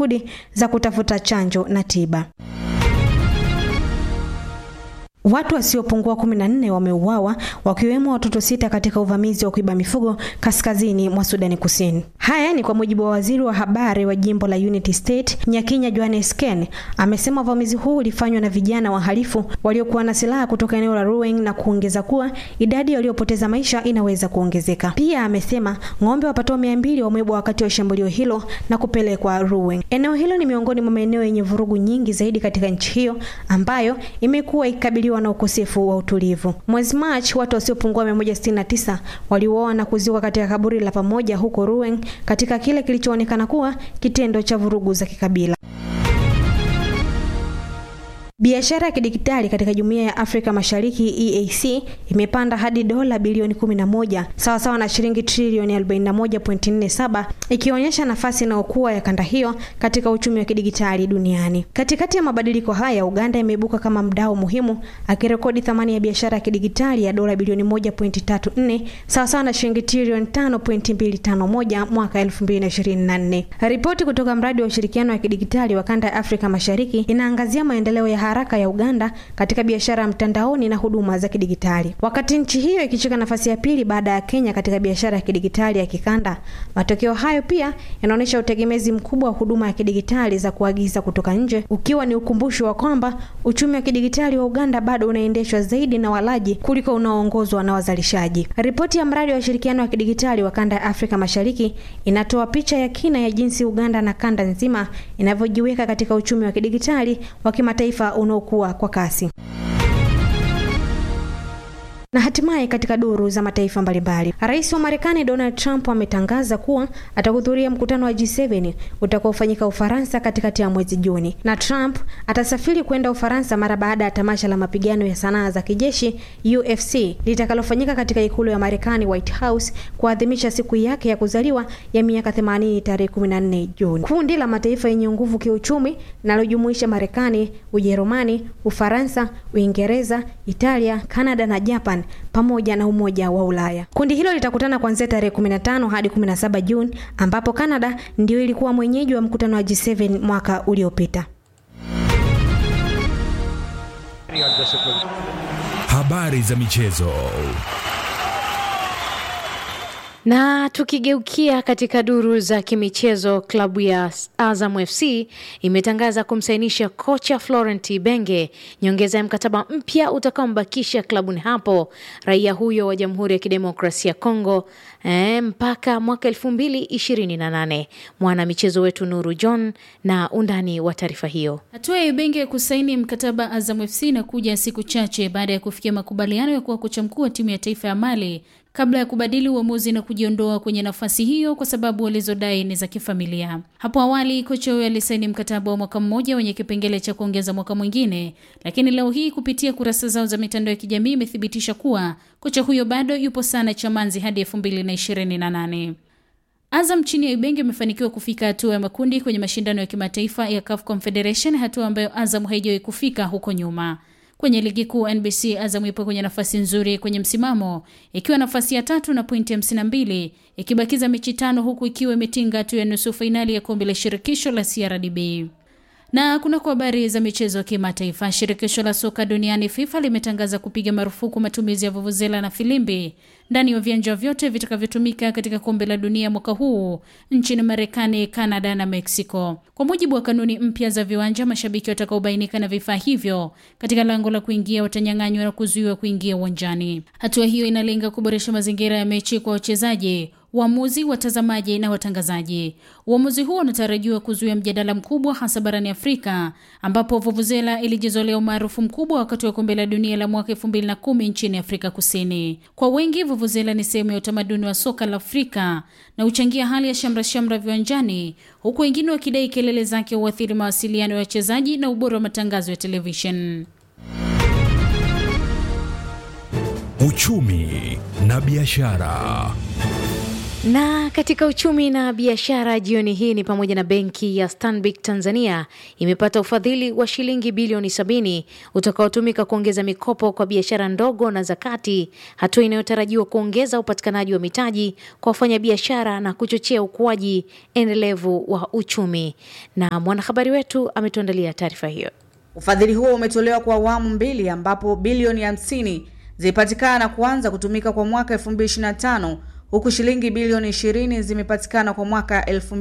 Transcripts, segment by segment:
juhudi za kutafuta chanjo na tiba. Watu wasiopungua kumi na nne wameuawa wakiwemo watoto sita katika uvamizi wa kuiba mifugo kaskazini mwa Sudani Kusini. Haya ni kwa mujibu wa waziri wa habari wa jimbo la Unity State Nyakinya Johannes Ken amesema uvamizi huu ulifanywa na vijana wahalifu waliokuwa na silaha kutoka eneo la Ruweng na kuongeza kuwa idadi waliopoteza maisha inaweza kuongezeka. Pia amesema ng'ombe wapatao mia mbili wameibwa wakati wa shambulio hilo na kupelekwa Ruweng. Eneo hilo ni miongoni mwa maeneo yenye vurugu nyingi zaidi katika nchi hiyo ambayo imekuwa ikikabiliwa na ukosefu wa utulivu. Mwezi Machi, watu wasiopungua 169 waliuawa na kuzikwa katika kaburi la pamoja huko Ruweng katika kile kilichoonekana kuwa kitendo cha vurugu za kikabila. Biashara ya kidigitali katika Jumuiya ya Afrika Mashariki EAC imepanda hadi dola bilioni 11 sawa sawa na shilingi trilioni 41.47 ikionyesha nafasi inayokuwa ya kanda hiyo katika uchumi wa kidigitali duniani. Katikati ya mabadiliko haya, Uganda imeibuka kama mdau muhimu akirekodi thamani ya biashara ya kidigitali ya dola bilioni 1.34 sawa sawa na shilingi trilioni 5.251 mwaka 2024. Ripoti kutoka mradi wa ushirikiano wa kidigitali wa kanda ya Afrika Mashariki inaangazia maendeleo ya haraka ya Uganda katika biashara ya mtandaoni na huduma za kidigitali. Wakati nchi hiyo ikishika nafasi ya pili baada ya Kenya katika biashara ya kidigitali ya kikanda, matokeo hayo pia yanaonyesha utegemezi mkubwa wa huduma ya kidigitali za kuagiza kutoka nje, ukiwa ni ukumbusho wa kwamba uchumi wa kidigitali wa Uganda bado unaendeshwa zaidi na walaji kuliko unaoongozwa na wazalishaji. Ripoti ya mradi wa ushirikiano wa kidigitali wa kanda ya Afrika Mashariki inatoa picha ya kina ya jinsi Uganda na kanda nzima inavyojiweka katika uchumi wa kidigitali wa kimataifa unaokuwa kwa kasi. Na hatimaye katika duru za mataifa mbalimbali, rais wa Marekani Donald Trump ametangaza kuwa atahudhuria mkutano wa G7 utakaofanyika Ufaransa katikati ya mwezi Juni, na Trump atasafiri kwenda Ufaransa mara baada ya tamasha la mapigano ya sanaa za kijeshi UFC litakalofanyika katika ikulu ya Marekani, White House, kuadhimisha siku yake ya kuzaliwa ya miaka 80 tarehe 14 Juni. Kundi la mataifa yenye nguvu kiuchumi linalojumuisha Marekani, Ujerumani, Ufaransa, Uingereza, Italia, Kanada na Japan pamoja na Umoja wa Ulaya. Kundi hilo litakutana kuanzia tarehe 15 hadi 17 Juni, ambapo Kanada ndio ilikuwa mwenyeji wa mkutano wa G7 mwaka uliopita. Habari za michezo. Na tukigeukia katika duru za kimichezo, klabu ya Azam FC imetangaza kumsainisha kocha Florent Ibenge nyongeza ya mkataba mpya utakaombakisha klabuni hapo raia huyo wa Jamhuri ya Kidemokrasia ya Kongo eh, mpaka mwaka elfu mbili ishirini na nane. Mwana michezo wetu Nuru John na undani wa taarifa hiyo. Hatua ya Ibenge kusaini mkataba Azam FC inakuja siku chache baada ya kufikia makubaliano ya kuwa kocha mkuu wa timu ya taifa ya Mali kabla ya kubadili uamuzi na kujiondoa kwenye nafasi hiyo kwa sababu walizodai ni za kifamilia. Hapo awali kocha huyo alisaini mkataba wa mwaka mmoja wenye kipengele cha kuongeza mwaka mwingine, lakini leo hii kupitia kurasa zao za mitandao ya kijamii imethibitisha kuwa kocha huyo bado yupo sana Chamanzi hadi elfu mbili na ishirini na nane. Azam chini ya Ibenge imefanikiwa kufika hatua ya makundi kwenye mashindano ya kimataifa ya CAF Confederation, hatua ambayo Azam haijawahi kufika huko nyuma. Kwenye ligi kuu NBC, Azam ipo kwenye nafasi nzuri kwenye msimamo ikiwa nafasi ya tatu na pointi hamsini na mbili ikibakiza mechi tano huku ikiwa imetinga hatua ya nusu fainali ya kombe la shirikisho la CRDB. Na kuna kwa habari za michezo ya kimataifa, shirikisho la soka duniani FIFA limetangaza kupiga marufuku matumizi ya vuvuzela na filimbi ndani ya viwanja vyote vitakavyotumika katika kombe la dunia mwaka huu nchini Marekani, Kanada na Mexico. Kwa mujibu wa kanuni mpya za viwanja, mashabiki watakaobainika na vifaa hivyo katika lango la kuingia watanyang'anywa na kuzuiwa kuingia uwanjani. Hatua hiyo inalenga kuboresha mazingira ya mechi kwa wachezaji waamuzi, watazamaji na watangazaji. Uamuzi huo unatarajiwa kuzuia mjadala mkubwa hasa barani Afrika ambapo vuvuzela ilijizolea umaarufu mkubwa wakati wa kombe la dunia la mwaka 2010 nchini Afrika Kusini. Kwa wengi, vuvuzela ni sehemu ya utamaduni wa soka la Afrika na huchangia hali ya shamra shamra viwanjani, huku wengine wakidai kelele zake huathiri mawasiliano ya wachezaji na ubora wa matangazo ya televishen. Uchumi na biashara. Na katika uchumi na biashara jioni hii ni pamoja na benki ya Stanbic Tanzania imepata ufadhili wa shilingi bilioni sabini utakaotumika kuongeza mikopo kwa biashara ndogo na za kati, hatua inayotarajiwa kuongeza upatikanaji wa mitaji kwa wafanyabiashara na kuchochea ukuaji endelevu wa uchumi. Na mwanahabari wetu ametuandalia taarifa hiyo. Ufadhili huo umetolewa kwa awamu mbili ambapo bilioni 50 zilipatikana na kuanza kutumika kwa mwaka 2025 huku shilingi bilioni 20 zimepatikana kwa mwaka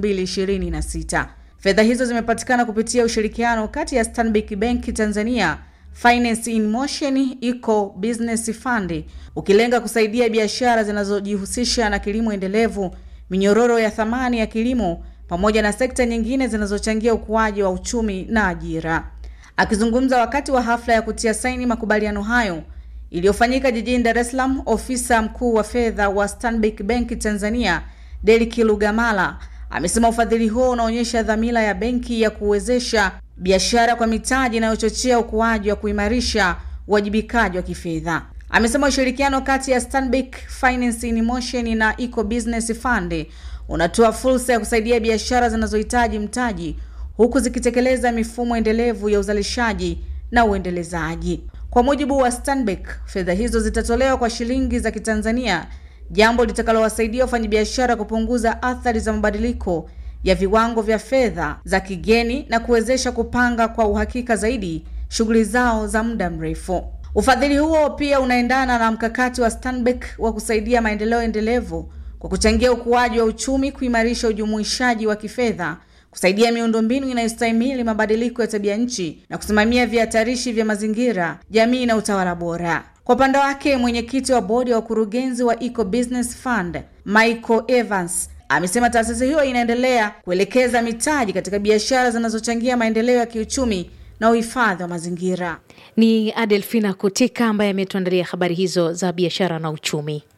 2026. Fedha hizo zimepatikana kupitia ushirikiano kati ya Stanbic Bank Tanzania, Finance in Motion Eco Business Fund ukilenga kusaidia biashara zinazojihusisha na kilimo endelevu, minyororo ya thamani ya kilimo pamoja na sekta nyingine zinazochangia ukuaji wa uchumi na ajira. Akizungumza wakati wa hafla ya kutia saini makubaliano hayo iliyofanyika jijini Dar es Salaam, ofisa mkuu wa fedha wa Stanbic Bank Tanzania Delki Lugamala amesema ufadhili huo unaonyesha dhamira ya benki ya kuwezesha biashara kwa mitaji inayochochea ukuaji wa kuimarisha uwajibikaji wa kifedha. Amesema ushirikiano kati ya Stanbic Finance in Motion na Eco Business Fund unatoa fursa ya kusaidia biashara zinazohitaji mtaji huku zikitekeleza mifumo endelevu ya uzalishaji na uendelezaji. Kwa mujibu wa Stanbic, fedha hizo zitatolewa kwa shilingi za Kitanzania, jambo litakalowasaidia wafanyabiashara kupunguza athari za mabadiliko ya viwango vya fedha za kigeni na kuwezesha kupanga kwa uhakika zaidi shughuli zao za muda mrefu. Ufadhili huo pia unaendana na mkakati wa Stanbic wa kusaidia maendeleo endelevu kwa kuchangia ukuaji wa uchumi, kuimarisha ujumuishaji wa kifedha kusaidia miundombinu inayostahimili mabadiliko ya tabia nchi na kusimamia vihatarishi vya mazingira, jamii na utawala bora. Kwa upande wake, mwenyekiti wa bodi ya wakurugenzi wa Eco Business Fund Michael Evans amesema taasisi hiyo inaendelea kuelekeza mitaji katika biashara zinazochangia maendeleo ya kiuchumi na uhifadhi wa mazingira. Ni Adelfina Kutika ambaye ametuandalia habari hizo za biashara na uchumi.